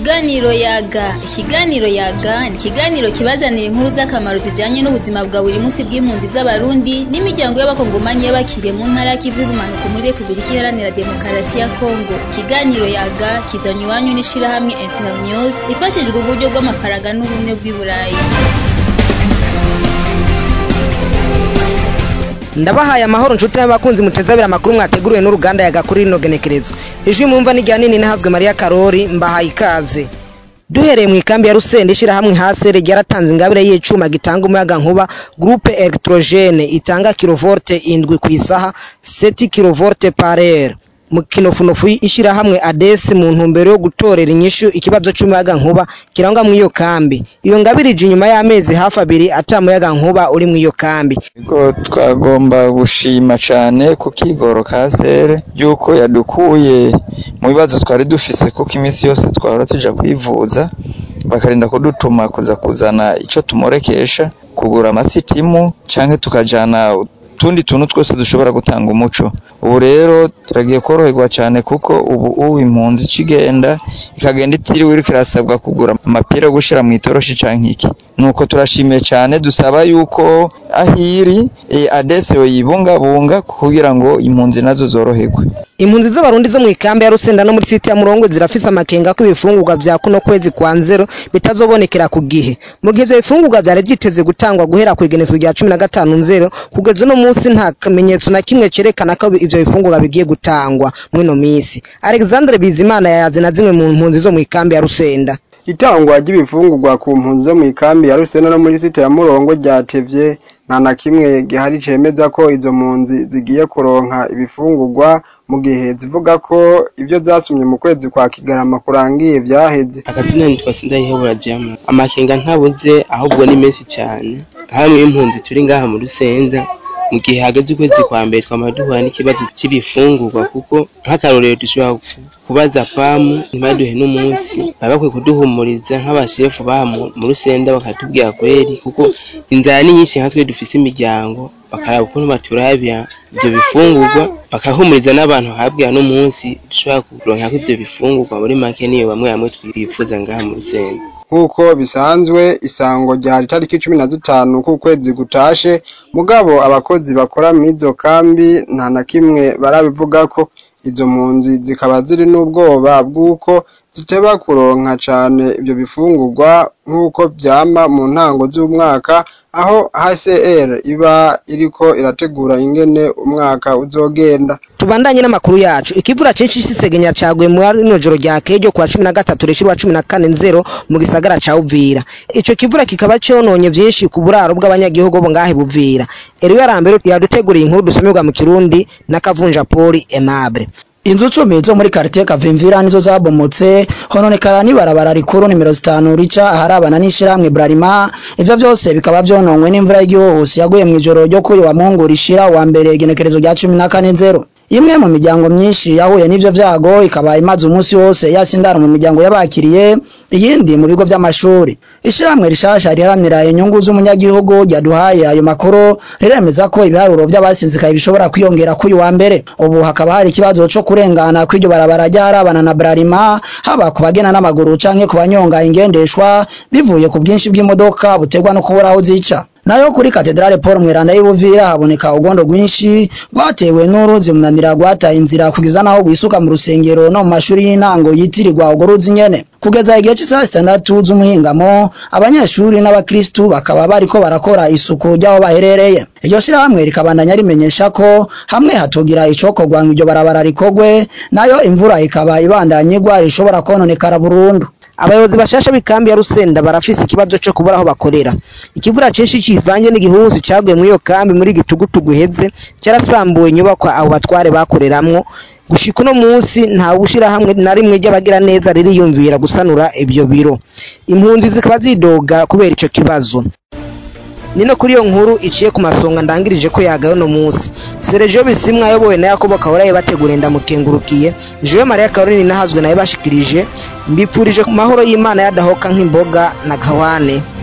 Ikiganiro yaga ikiganiro yaga ni ikiganiro kibazanira inkuru z'akamaro zijanye n'ubuzima bwa buri munsi bw'impunzi z'abarundi n'imiryango y'abakongomanyi y'abakiriye mu ntara y'ikivu y'ubumanuko muri repubulika iharanira demokarasi ya kongo ikiganiro yaga kizanywe iwanyu n'ishirahamwe internews ifashijwe uburyo bw'amafaranga n'ubumwe bw'i burayi ndabahaye amahoro nshuti n'abakunzi mutezabira amakuru mwateguriwe n'uruganda yaga kuri rino genekerezo ijwi mwumva ni rya nini nahazwe mariya karori mbahaye ikaze duhereye mu ikambi ya rusenda ishyirahamwe hasere ryaratanze ingabire y'icuma gitanga umuyaga nkuba groupe electrogene itanga kilovolte indwi ku isaha seti kilovolte parere mu kinofunofu ishyirahamwe adesi mu ntumbero yo gutorera inyishu ikibazo cy'umuyaga nkuba kirangwa mu iyo kambi iyo ngabire ije inyuma y'amezi hafi abiri ata muyaga nkuba uri mu iyo kambi Ego twagomba gushima cane ku kigoro ka sere yuko yadukuye mu bibazo twari dufise kuko iminsi yose twahora tuja kwivuza bakarinda kudutuma kuza kuzana ico tumorekesha kugura amasitimu canke tukajana utundi tuntu twose dushobora gutanga umuco ubu rero turagiye koroherwa cyane kuko ubu ubu impunzi ikigenda ikagenda itiriwe iriko irasabwa kugura amapira yo gushira mu itoroshi canke iki nuko turashimiye cyane dusaba yuko ahiri e, adese yoyibungabunga kugira ngo impunzi nazo zoroherwe impunzi z'abarundi zo mu ikambi ya rusenda no muri site ya murongo zirafise amakenga ko ibifungurwa vya kuno kwezi kwa nzero bitazobonekera ku gihe mu gihe ivyo bifungurwa vyari vyiteze gutangwa guhera kw'igenezo rya cumi na gatanu nzero kugeza uno munsi nta kamenyetso na kimwe cerekana ko ivyo bifungurwa bigiye gutangwa mw'ino misi alexandre bizimana yayaze na zimwe mu mpunzi zo mu ikambi ya rusenda itangwa ry'ibifungurwa ku mpunzi zo mu ikambi ya rusenda no muri site ya murongo ryatevye nta na kimwe gihari cemeza ko izo mpunzi zigiye kuronka ibifungurwa mu gihe zivuga ko ibyo zasumye mu kwezi kwa kigarama kurangiye vyaheze akazina nitwa sindayihebura jama amakenga ntabuze ahubwo ni menshi cyane hamwe impunzi turi ngaha mu rusenda mu gihe hageze ukwezi kwa mbere twama duhura n'ikibazo cy'ibifungurwa kuko nk'akarorero dushobora kubaza pamu ntibaduhe n'umunsi baba bakwiye kuduhumuriza nk'abashefu baha mu rusenda bakatubwira kweri kuko inzara ni nyinshi nka twe dufise imiryango bakaraba ukuntu baturabira ivyo bifungurwa bakahumuriza n'abantu habwira n'umunsi dushobora kuronkako ivyo bifungurwa muri make niyo bamwe bamwe twifuza ngaha mu rusenda nk'uko bisanzwe isango ryari itariki cumi na zitanu k'ukwezi gutashe mugabo abakozi bakora mw'izo kambi nta na kimwe barabivugako izo mpunzi zikaba ziri n'ubwoba bw'uko ziteba kuronka cane ivyo bifungurwa nk'uko vyama mu ntango z'umwaka aho HCR iba iriko irategura ingene umwaka uzogenda tubandanye n'amakuru yacu ikivura cinshi cisegenya caguye mu rino joro rya kejo kwa cumi na gatatu rishirwa cumi na kane nzero mu gisagara ca Uvira ico kivura kikaba cononye vyinshi ku buraro bw'abanyagihugu bo ngahe Buvira Eriwe Arambero yaduteguriye inkuru dusomerwa mu Kirundi na Kavunja Poli Aimable Inzu cumi zo muri quartier Kavimvira nizo zabomotse hononekara n'ibarabara rikuru nimero zitanu rica aharabana n'ishiramwe Brarima ivyo vyose bikaba vyononwe n'imvura y'igihuhusi yaguye mu ijoro ryo kuri wa Mungu rishira wa mbere igenekerezo rya 14 imwe mu miryango myinshi yahuye n'ivyo vyago ikaba imaze umunsi wose yasindara mu miryango y'abakiriye iyindi mu bigo vy'amashuri ishiramwe rishasha riharanira inyungu z'umunyagihugu ryaduhaye ayo makuru riremeza ko ibiharuro vy'abasinzikaye bishobora kwiyongera kuri wa mbere ubu hakaba hari ikibazo co kurengana kw'iryo barabara ryarabana na Brarima haba ku bagena n'amaguru canke ku banyonga ingendeshwa bivuye ku bwinshi bw'imodoka butegwa no kubura aho zica nayo kuri katedrale Paul Mweranda y'Ubuvira haboneka ugondo rwinshi rwatewe n'uruzi munanira rwataye inzira kugeza naho gwisuka mu rusengero no mu mashuri y'intango yitirirwa ugo ruzi nyene kugeza igihe cy'isaha zitandatu z'umuhingamo abanyeshuri n'abakristu bakaba bariko barakora isuku ry'aho baherereye iryo shirahamwe rikabandanya rimenyesha ko hamwe hatugira icokorwa ngo iryo barabara rikogwe nayo imvura ikaba ibandanya igwa rishobora kononekara burundu abayobozi bashasha b'ikambi ya Rusenda barafise ikibazo co kubura aho bakorera ikivura cinshi kivanye n'igihuhusi caguye muri iyo kambi muri gitugutugu heze cyarasambuwe inyubakwa abo batware bakoreramwo gushika uno munsi nta bushirahamwe na rimwe ry'abagira neza ririyumvira gusanura ibyo biro impunzi zikaba zidoga kubera ico kibazo nino kuri iyo nkuru iciye ku masonga ndangirije ko yagaye no munsi Sergio Bisimwa ayobowe na Yakobo Kahora bategura ndamukengurukiye Jewe Maria Caroline nahazwe naye bashikirije mbipfurije ku mahoro y'Imana yadahoka nk'imboga na gawane